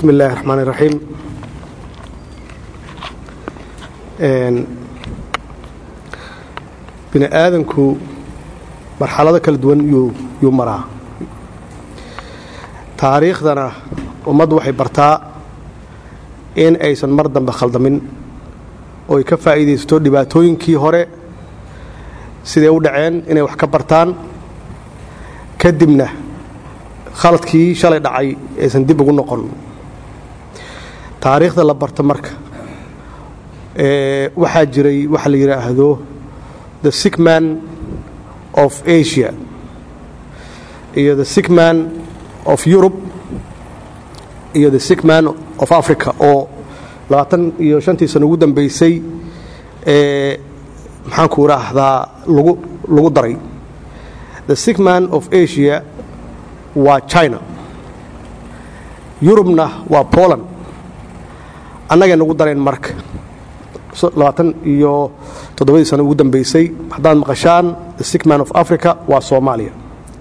bismi illaahi raxmaan iraxiim bini aadanku marxalado kala duwan yuu maraa taariikhdana ummaddu waxay bartaa in aysan mar dambe khaldamin oo ay ka faa'iidaysato dhibaatooyinkii hore siday u dhaceen inay wax ka bartaan kadibna khaladkii shalay dhacay aysan dib ugu noqon taariikhda la barto marka waxaa jiray waxa la yidhaahdo the sick man of asia iyo the sick man of europe iyo the sick man of africa oo labaatan iyo shantii sano ugu dambaysay ee maxaanku idhaahdaa lagu lagu daray the sick man of asia waa china yurubna waa poland annagay nagu dareen marka labaatan iyo toddobadii sano ugu dambaysay haddaad maqashaan the sick man of africa waa soomaaliya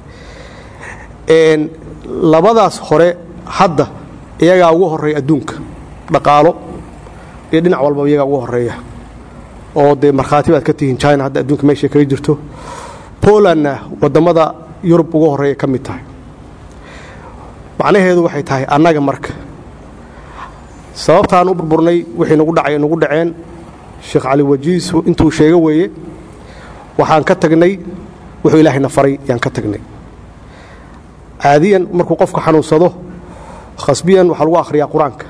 labadaas hore hadda iyagaa ugu horeeya adduunka dhaqaalo iyo dhinac walba iyagaa ugu horeeya oo dee markhaati baad ka tihiin china hadda adduunka meeshay kaga jirto polandna waddamada yurub ugu horeeya ka mid tahay macnaheedu waxay tahay annaga marka sababtaan u burburnay wixii nagu dhacay nagu dhaceen sheekh cali wajiis intuu sheego weeye waxaan ka tagnay wuxuu ilaahayna faray yaan ka tagnay caadiyan markuu qofka xanuunsado khasbiyan waxaa lagu akhriyaa qur-aanka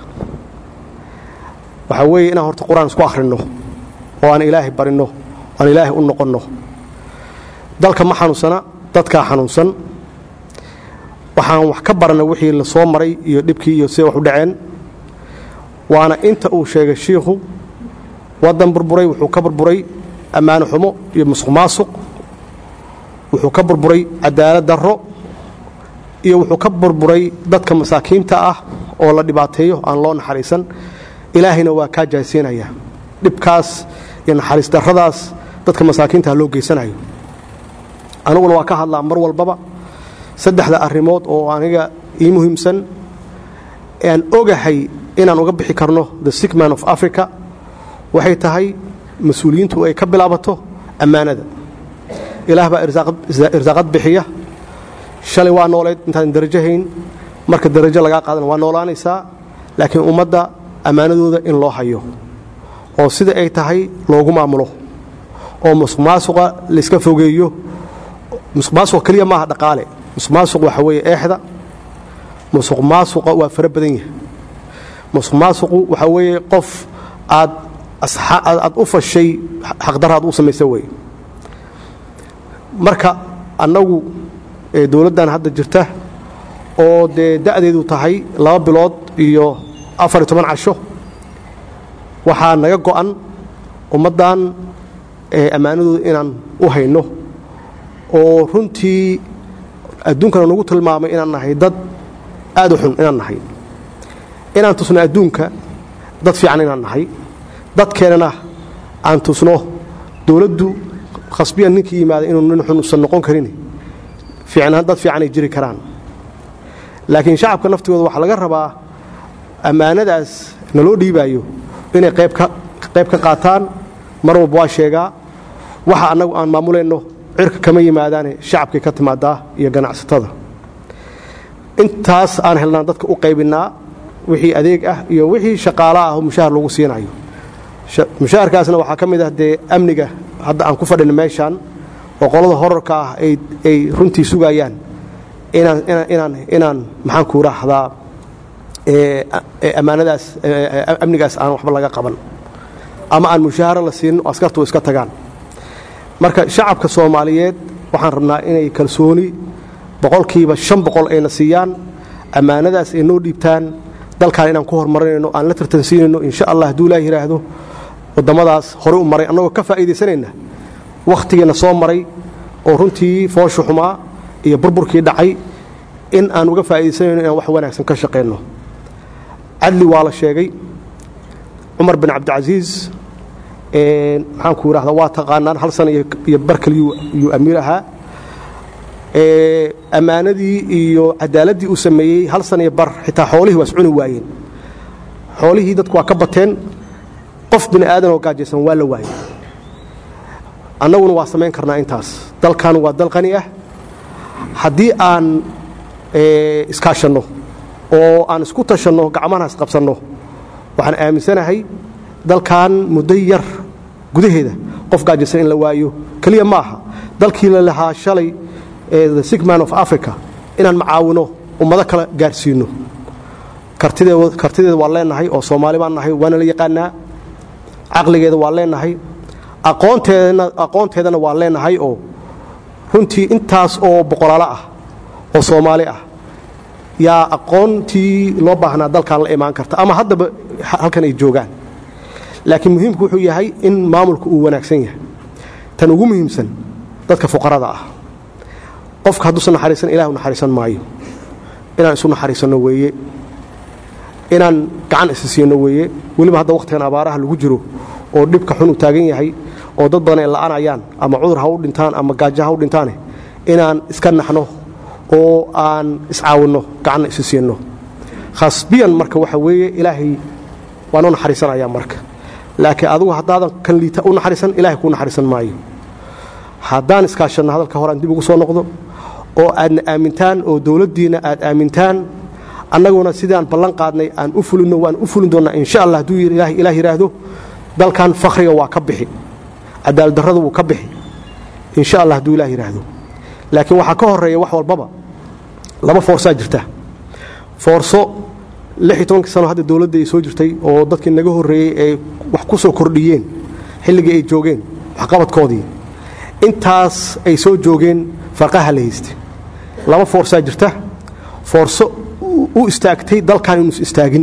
waxaa weeye inaan horta qur-aan isku akhrinno oo aan ilaahay barinno aan ilaahay u noqonno dalka ma xanuunsana dadkaa xanuunsan waxaan wax ka barana wixii la soo maray iyo dhibkii iyo siday wax u dhaceen waana inta uu sheegay shiikhu waddan burburay wuxuu ka burburay ammaano xumo iyo musuq maasuq wuxuu ka burburay cadaalad darro iyo wuxuu ka burburay dadka masaakiinta ah oo la dhibaateeyo aan loo naxariisan ilaahayna waa kaa jaaysiinaya dhibkaas iyo naxariis darradaas dadka masaakiintaah loo geysanayo aniguna waa ka hadlaa mar walbaba saddexda arrimood oo aniga ii muhiimsan aan ogahay inaan uga bixi karno the sick man of africa waxay tahay mas-uuliyiintu ay ka bilaabato ammaanada ilaah baa irsaaqad bixiya shalay waa nooleed intaadan darajo hayn marka darajo lagaa qaadana waa noolaanaysaa laakiin ummadda ammaanadooda in loo hayo oo sida ay tahay loogu maamulo oo musuq maasuqa layska fogeeyo musuq maasuqa keliya maaha dhaqaale musuq maasuq waxa weeye eexda musuq maasuqa waa fara badan yahay musuq maasuqu waxaa weeye qof aad aad u fashay xaqdaraad u samaysa weye marka annagu dowladdan hadda jirta oo dee da'deedu tahay laba bilood iyo afar iyo toban casho waxaa naga go'an ummaddan ammaanadooda inaan u hayno oo runtii adduunkana nagu tilmaamay inaan nahay dad aad u xun inaan nahay inaan tusno adduunka dad fiican inaan nahay dadkeennana aan tusno dowladdu khasbiyan ninkii yimaada inuu nin xun usan noqon karin dad fiicanay jiri karaan laakiin shacabka naftigooda waxaa laga rabaa ammaanadaas naloo dhiibaayo inay qayb ka qaataan mar walba waa sheegaa waxa annagu aan maamulayno cirka kama yimaadaane shacabkay ka timaadaa iyo ganacsatada intaas aan helnaan dadka u qaybinnaa wixii adeeg ah iyo wixii shaqaala ah oo mushahar lagu siinayo mushaharkaasna waxaa ka mid ah dee amniga hadda aan ku fadhina meeshaan oo qolada horarka ah ay runtii sugayaan inaan maxaanku raahdaa ammaanadaas amnigaas aan waxba laga qaban ama aan mushaaharo la siinin oo askartu iska tagaan marka shacabka soomaaliyeed waxaan rabnaa inay kalsooni boqolkiiba shan boqol ayna siiyaan ammaanadaas ay noo dhiibtaan dalkaan inaan ku horumarinayno aan la tartansiinayno insha allah hadduu ilaah yidhaahdo waddamadaas horey u maray annagoo ka faa'iidaysanayna wakhtigiina soo maray oo runtii fooshu xumaa iyo burburkii dhacay in aan uga faa'iidaysanayno inaan wax wanaagsan ka shaqayno cadli waa la sheegay cumar bin cabdicasiis maxaanku idhahdaa waa taqaanaan hal sana iyo barkal yuu amiir ahaa ammaanadii iyo cadaaladdii uu sameeyey hal sana iyo bar xitaa xoolihii waa iscuni waayeen xoolihii dadku waa ka bateen qof bini aadan oo gaajaysan waa la waayay annaguna waa samayn karnaa intaas dalkan waa dal qani ah haddii aan iskaashanno oo aan isku tashanno gacmahana isqabsanno waxaan aaminsanahay dalkan muddo yar gudaheeda qof gaajaysan in la waayo keliya ma aha dalkii la lahaa shalay the sick man of africa inaan macaawino ummado kale gaarsiino kartideeda waa leenahay oo soomaali baan nahay waana la yaqaanaa caqligeeda waa leenahay aqoonteedana waa leenahay oo runtii intaas oo boqolaalo ah oo soomaali ah yaa aqoontii loo baahnaa dalkan la imaan karta ama haddaba halkan ay joogaan laakiin muhiimku wuxuu yahay in maamulku uu wanaagsan yahay tan ugu muhiimsan dadka fuqarada ah qofka hadduusan naxariisan ilahu naxariisan maayo inaan isu naxariisanno weeye inaan gacan isi siino weeye weliba hadda wakhtigan abaaraha lagu jiro oo dhibka xun u taagan yahay oo dad badan ay la'anayaan ama cudur ha u dhintaan ama gaajo ha u dhintaane inaan iska naxno oo aan iscaawinno gacanna isi siinno khasbiyan marka waxa weeye ilaahay waan u naxariisanayaa marka laakiin adigu haddaadan kan liita u naxariisan ilahay kuu naxariisan maayo haddaan iskaashanno hadalka hore aan dib ugu soo noqdo oo aadna aamintaan oo dowladdiinna aad aamintaan annaguna sidaan ballan qaadnay aan u fulinno waan u fulin doonnaa insha allah hadduu ilaah yidhaahdo dalkan fakhriga waa ka bixi cadaaladdarradu wuu ka bixi insha allah hadduu ilah yidhaahdo laakiin waxaa ka horeeya wax walbaba laba foorsaa jirta foorso lix iyo tobankii sano hadda dowladda ay soo jirtay oo dadkii naga horreeyey ay wax ku soo kordhiyeen xilligii ay joogeen waxqabadkoodii intaas ay soo joogeen farqaha la haystay laba foorsaa jirta foorso u istaagtay dalkan inuus istaagin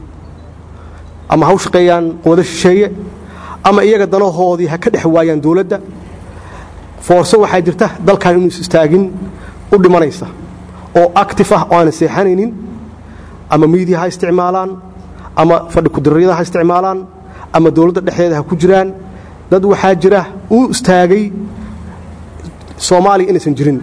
ama ha u shaqeeyaan quwado shisheeye ama iyaga danahoodii ha ka dhex waayaan dowladda foorso waxaa jirta dalkan inuus istaagin u dhimanaysa oo actif ah oo aanan seexanaynin ama miidiya ha isticmaalaan ama fadhi kudiriyada ha isticmaalaan ama dowladda dhexdeeda ha ku jiraan dad waxaa jira u istaagay soomaaliya inaysan jirin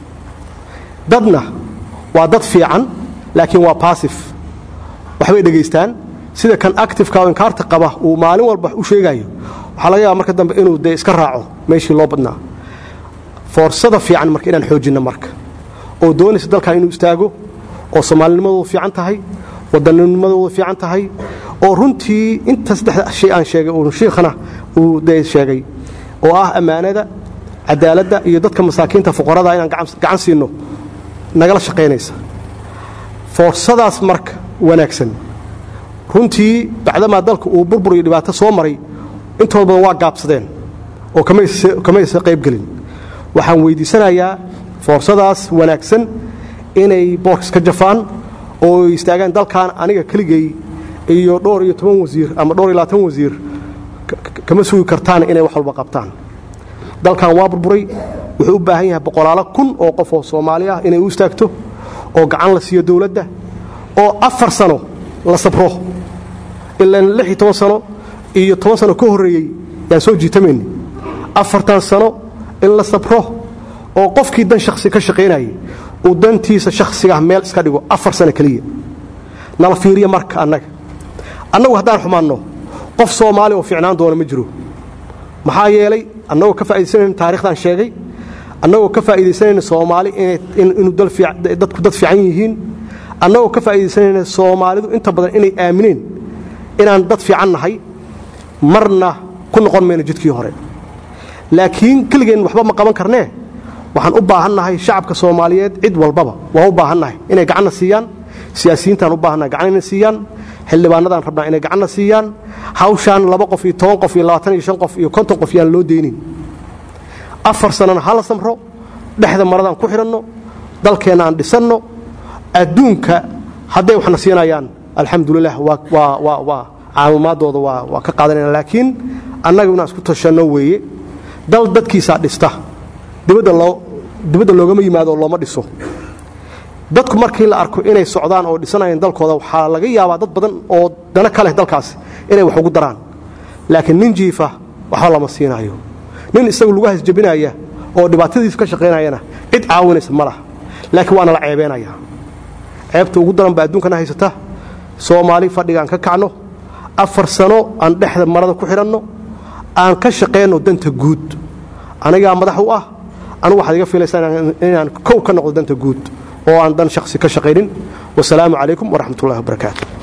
dadna waa dad fiican laakiin waa baasif waxbay dhegaystaan sida kan actifeka oo inkaarta qaba uu maalin walba u sheegayo waxaa laga yaaba marka dambe inuu dee iska raaco meeshii loo badnaa foorsada fiican marka inaan xoojinno marka oo doonaysa dalkan inuu istaago oo soomaalinimadoodu fiican tahay wadanninimadoodu fiican tahay oo runtii inta saddexda shay aan sheegay uu shiikhana uu dee sheegay oo ah ammaanada cadaaladda iyo dadka masaakiinta fuqarada inaan gacan siinno nagala shaqaynaysa foorsadaas marka wanaagsan runtii bacdamaa dalka uu burbur iyo dhibaato soo maray intooda badan waa gaabsadeen oo kamaysa qaybgelin waxaan weyddiisanayaa foorsadaas wanaagsan inay boorks ka jafaan oo ay istaagaan dalkan aniga keligay iyo dhowr iyo toban wasiir ama dhowr iyo labaatan wasiir kama sugi kartaan inay wax walba qabtaan dalkan waa burburay wuxuu u baahan yahay boqolaalo kun oo qof oo soomaali ah inay u istaagto oo gacan la siiyo dowladda oo afar sano la sabro ilaan lix iyo toban sano iyo toban sano ka horreeyey yaan soo jiitamayni afartan sano in la sabro oo qofkii dan shakhsi ka shaqaynayay uu dantiisa shakhsigaah meel iska dhigo afar sano keliya nala fiiriya marka annaga annagu haddaan xumaanno qof soomaali oo fiicnaan doona ma jiro maxaa yeelay annagoo ka faa'idaysanayn taarikhdan sheegay annagoo ka faa'iidaysanayna soomaali inuu dadku dad fiican yihiin annagoo ka faa'iidaysanayna soomaalidu inta badan inay aamineen inaan dad fiican nahay marna ku noqon mayno jidkii hore laakiin keligeen waxba ma qaban karnee waxaan u baahannahay shacabka soomaaliyeed cid walbaba waan u baahannahay inay gacanna siiyaan siyaasiyiintaan u baahannahay gacan inay siiyaan xildhibaanadaan rabnaa inay gacanna siiyaan hawshaan laba qof iyo toban qof iyo labaatan iyo shan qof iyo konton qof yaan loo deynin afar sannana hala samro dhexda maradaan ku xidhanno dalkeenna aan dhisanno adduunka hadday waxna siinayaan alxamdulilah waa caawimaadooda waa ka qaadanayna laakiin annaga inaan isku tashanno weeye dal dadkiisaa dhista dibadda loogama yimaado oo looma dhiso dadku markii la arko inay socdaan oo dhisanayaan dalkooda waxaa laga yaabaa dad badan oo dana ka leh dalkaasi inay wax ugu daraan laakiin nin jiifa waxba lama siinaayo nin isagu lagu hasjabinaya oo dhibaatadiisa ka shaqaynayana cid caawinaysa ma laha laakiin waana la ceebeenaya ceebta ugu daran baa adduunkana haysata soomaali fadhigaan ka kacno afar sano aan dhexda marada ku xidhanno aan ka shaqayno danta guud anigaa madax u ah anu waxaad iga filaysaa inaan kow ka noqdo danta guud oo aan dan shakhsi ka shaqaynin wasalaamu calaykum waraxmat ullahi wabarakaatu